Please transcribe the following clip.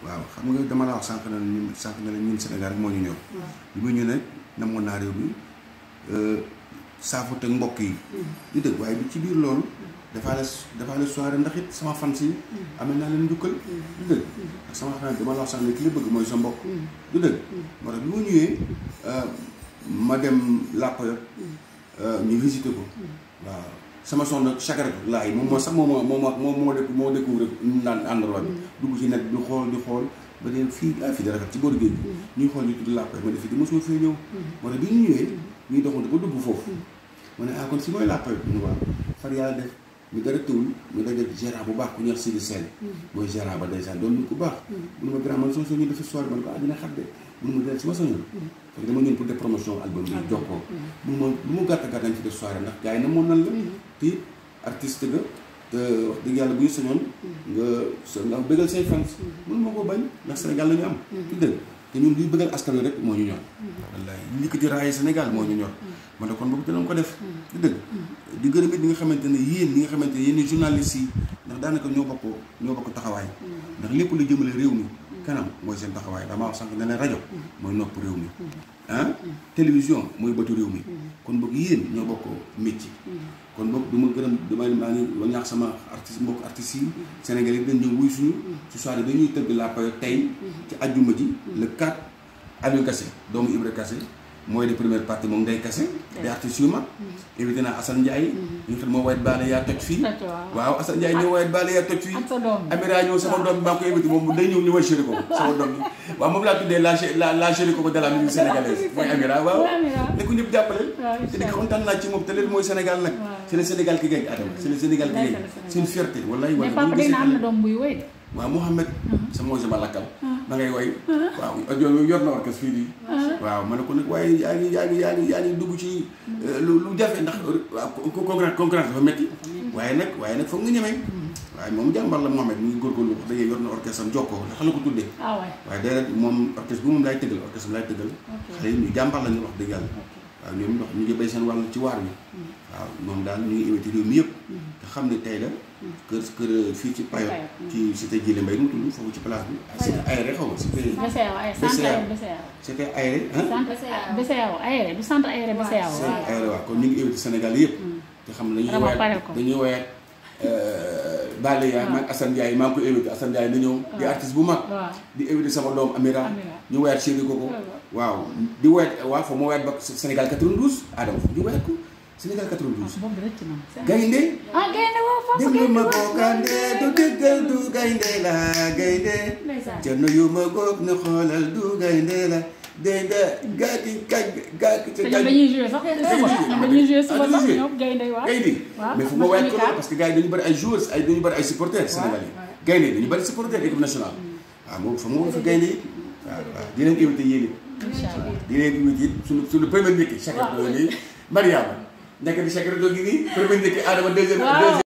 waaw xam nga dama la wax sànq na ñun sànq na la ñun Sénégal rek moo ñu ñor bi ma ñu ne namoon naa réew mi saafu teg mbokk yi di dëgg waaye bi ci biir loolu dafaa la dafaa la soirée ndax it sama fans yi amee naa leen njukkal du dëgg ak sama xarit dama la wax sax ne ki la bëgg mooy sa mbokk du dëgg moo tax bi ma ñëwee ma dem Làppayor ñu visité ko waaw sama soxna Chakara laay moom moo sax moo moo moo moo moo dëkk moo découvrir naan endroit bi dugg ci net di xool di xool ba dee fii ah fii da rafet ci booru géej gi ñuy xool ñu tudd Làppayor ma ne fii di mosuma fee ñëw moo tax bi ñu ñëwee ñuy doxantu ba dugg foofu ma ne ah kon si mooy Làppayor bi ñu waaw far yàlla def ñu dara tëwul ñu daje gérant bu baax ku ñor Sidi Sène mooy gérant ba ndeysaan doon nit ku baax mu ne ma grand man soo soo ñu defi soirée man ko ah dina xat de mu ne ma dee si ma sañoon fekk dama ñëw pour des promotion album bi jox ko mu ma lu mu gàtt gàtt nañ fi def soirée ndax gars yi na moon nan la te it artiste ga te wax dëgg yàlla bu ñu sañoon nga sa nga bëggal say fans mënu ma koo bañ ndax Sénégal la ñu am ci dëgg te ñun luy bëggal askan wi rek moo ñu ñor wallaay li ko di raaye Sénégal moo ñu ñor man ne kon boobu dinañ ko def di dëgg di gërëm it ñi nga xamante ne yéen ñi nga xamante ne yéen journalistes yi ndax daanaka ñoo bokk ñoo bokk taxawaay ndax lépp lu jëmale réew mi kanam mooy seen taxawaay damaa wax sànq ne leen rajo mooy nopp réew mi ah télévision mooy bëtu réew mi kon boog yéen ñoo bokk métier kon boog du ma gërëm dama maa ngi ñaax sama artiste mbokk artistes yi Sénégal yi dañ ñëw wuy suñu ci soirée dañuy tëgg Làppayor tey ci ajjuma ji le 4 Aliou Kassé doomu Ibra Kassé mooy de première partie moom Ndeye Kassé di artistes yu mag invité naa Assane Ndiaye ñu xam moo wayet baale yaa toj fii waaw Assane Ndiaye ñëw wayet baale yaa toj fii Amira ñëw sama doom bi maa ngi koy invité moom day ñëw ñu way chéri ko sama doom bi waaw moom laa tuddee la la la chéri ko de la musique sénégalaise mooy Amira waaw ne ko ñëpp jàppale te di kontaan naa ci moom te leen mooy Sénégal nag c'est le Sénégal ki gagne Adama c'est le Sénégal ki gagne c'est une fierté wallahi mais papa dina am na doom buy woy de waaw Mouhamed sa mooy sama lakkal ma ngay way waaw audio yor na orchestre fii di waaw ma ne ko nag waaye yaa ngi yaa ngi yaa ngi yaa ngi dugg ci lu lu jafe ndax waaw concurrence concurrence dafa métti waaye nag waaye nag foog nga ñemee waaye moom jàmbar la Mouhamed mu ngi góorgóorlu wax dëgg yor na orchestre am jokkoo ndax la ko tuddee waaye déedéet moom orchestre bu moom laay tëggal orchestre bi laay tëggal xale yi ñu jàmbar la ñu wax dëgg yàlla waaw ñoom ndox ñu ngi béy seen wàll ci waar bi waaw moom daal ñu ngi invité réew mi yëpp te xam ne tey la kër kër fii ci Payo ci cité Djilé Mbaye nu mu tudd foofu ci place bi c'était aéré xaw ma c'était c'était aéré BCEAO aéré du centre aéré BCEAO aéré waaw kon ñu ngi invité Sénégal yëpp te xam ne dañuy woyaat dañuy woyaat Bale yaa maag Assane Ndiaye maa ngi koy invité Assane Ndiaye na ñëw di artiste bu mag di invité sama doom Amira ñu woyaat chéri koko waaw di woyaat waaw foofu moo woyaat ba Sénégal 92 Adama foofu ñu woyaat ko Sénégal 92. gaynde ah gaynde woo foofu déglu ma googande du dëggal du gaynde la gaynde cerno yu ma goog ne xoolal du gaynde la gaynde gaaki kañ gaaki ca ñoom dañuy joué sax ñoom dañuy joué suba sax ñoom gaynde waaw gaynde mais fu ma waay ko parce que gars yi dañu bëri ay joueurs ay dañu bëri ay supporters sénégalais gaynde dañu bëri supporters équipe nationale waaw moom fa mu fa gaynde yi waaw waaw di leen invité yéen it di leen invité it suñu suñu premier njëkk chaque année Mariama nekk di chaque rajo gi nii premier njëkk Adama deuxième deuxième